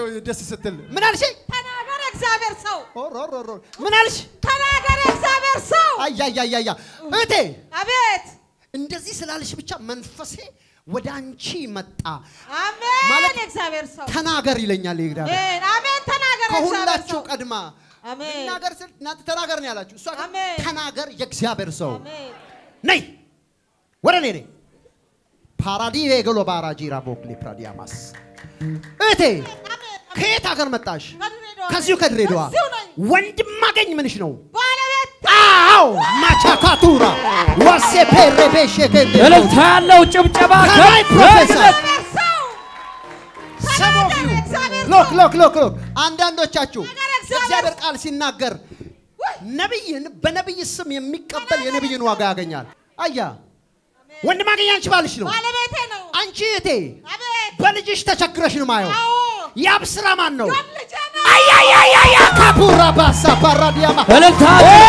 ደስ ስትል ምን አልሽ? ተናገር እግዚአብሔር ሰው ኦሮ ኦሮ ኦሮ ምን አልሽ? ተናገር እግዚአብሔር ሰው አያያያያ እህቴ አቤት እንደዚህ ስላልሽ ብቻ መንፈሴ ወደ አንቺ መጣ። አሜን ማለት እግዚአብሔር ሰው ተናገር ይለኛል ይግዳል አሜን አሜን ተናገር እግዚአብሔር ከሁላችሁ ሰው ቀድማ አሜን ተናገር ስል እናንተ ተናገር ነው ያላችሁ። እሷ ግን አሜን። ተናገር የእግዚአብሔር ሰው አሜን ነይ ወደ እኔ ነይ ፓራዲ ቬገሎ ባራጂራ ቦክሊ ፕራዲያማስ እህቴ ከየት ሀገር መጣሽ? ከድሬዳዋ ከዚሁ ከድሬዳዋ እዚሁ ነኝ። ወንድም ማገኝ ምንሽ ነው? ባለቤት አዎ ማቻካቱራ ዋሴ ፔሬቤሼ እልልታ ያለው ጭብጨባ ከላይ ፕሮፌሰር እግዚአብሔር ሰው Some of you እግዚአብሔር ሎክ ሎክ ሎክ ሎክ አንዳንዶቻችሁ ነገር እግዚአብሔር እግዚአብሔር ቃል ሲናገር ነቢይን በነቢይ ስም የሚቀበል የነቢይን ዋጋ ያገኛል። አያ ወንድም አገኝ አንቺ ባልሽ ነው። ባለቤቴ ነው አንቺ እህቴ አቤት በልጅሽ ተቸግረሽ ነው ማየው። አዎ ያብ ስራ ማን ነው? ልጄ ነው አያያያያ ካፑራ ባሳ ፓራዲያማ እልልታ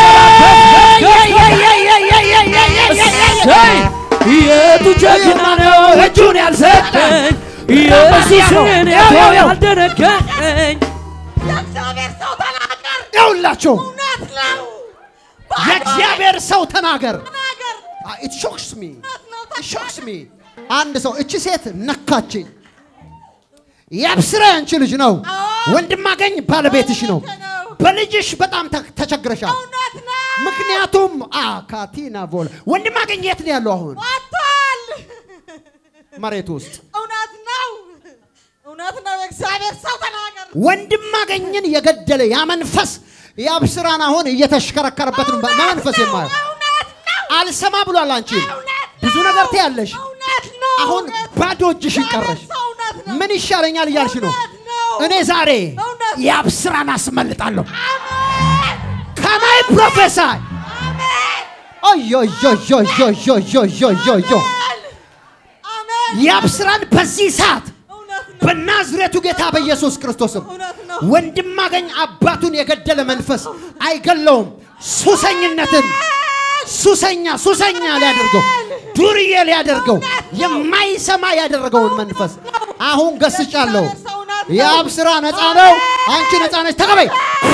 እሰይ! የቱ ጀግና ነው እጁን ያልሰጠኝ ኢየሱስን ያው ያልደነገጠኝ የእግዚአብሔር ሰው ተናገር ይኸውላችሁ እውነት ነው የእግዚአብሔር ሰው ተናገር። ተናገር ኢት ሾክስ ሚ እውነት ነው ኢት ሾክስ ሚ። አንድ ሰው እቺ ሴት ነካችኝ። ያብስራ ያንቺ ልጅ ነው። አዎ። ወንድም አገኝ ባለቤትሽ ነው። ባለቤቴ ነው። በልጅሽ በጣም ተ- ተቸግረሻል። እውነት ነው ምክንያቱም አካቲና ቮል ወንድም አገኝ የት ነው ያለው? አሁን ወጥቷል መሬት ውስጥ እውነት ነው እውነት ነው የእግዚአብሔር ሰው ተናገር ወንድም አገኝን የገደለ ያ መንፈስ የአብስራን አሁን እየተሽከረከረበት ነው። መንፈስ የማየው እውነት ነው አልሰማ ብሏል። አንቺ እውነት ብዙ ነው። ነገር ትያለሽ። እውነት ነው አሁን እውነት ባዶ እጅሽን ቀረሽ። እግዚአብሔር ሰው እውነት ነው ምን ይሻለኛል እያልሽ ነው። እውነት ነው እኔ ዛሬ እውነት ነው። የአብስራን አስመልጣለሁ። አሜን ከማይ ፕሮፌሰር አሜን ኦዮዮዮዮዮዮዮዮ አሜን የአብስራን በዚህ ሰዓት እውነት ነው በናዝሬቱ ጌታ በኢየሱስ ክርስቶስም እውነት ነው ወንድም አገኝ አባቱን የገደለ መንፈስ አይገለውም። ሱሰኝነትን ሱሰኛ ሱሰኛ ሊያደርገው ዱርዬ ሊያደርገው የማይሰማ ያደረገውን መንፈስ አሁን ገስጫለሁ። የአብ ስራ ነፃ ነው። አንቺ ነፃ ነች። ተቀበይ።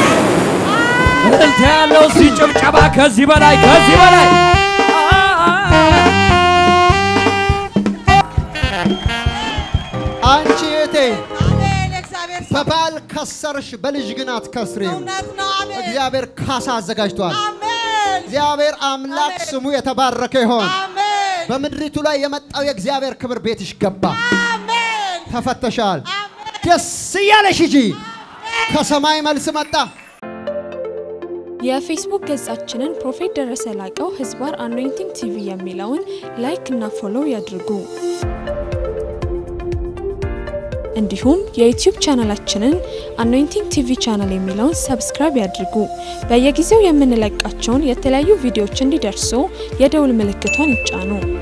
እልልታ ያለው እዚህ ጭብጨባ ከዚህ በላይ ከዚህ በላይ አንቺ እህቴ አሜን የእግዚአብሔር ሰው በባል ከሰርሽ፣ በልጅ ግን አትከስሪም። እውነት ነው አሜን እግዚአብሔር ካሳ አዘጋጅቷል። አሜን እግዚአብሔር አምላክ አሜን። ስሙ የተባረከ ይሆን። አሜን በምድሪቱ ላይ የመጣው የእግዚአብሔር ክብር ቤትሽ ገባ። አሜን ተፈተሻል። አሜን ደስ እያለሽ ሂጂ። ከሰማይ መልስ መጣ። የፌስቡክ ገጻችንን ፕሮፌት ደረሰ ላቀው ህዝባር አኖይንቲንግ ቲቪ የሚለውን ላይክ እና ፎሎው ያድርጉ። እንዲሁም የዩቲዩብ ቻናላችንን አኖይንቲንግ ቲቪ ቻናል የሚለውን ሰብስክራይብ ያድርጉ። በየጊዜው የምንለቃቸውን የተለያዩ ቪዲዮዎች እንዲደርሱ የደውል ምልክቷን ይጫኑ።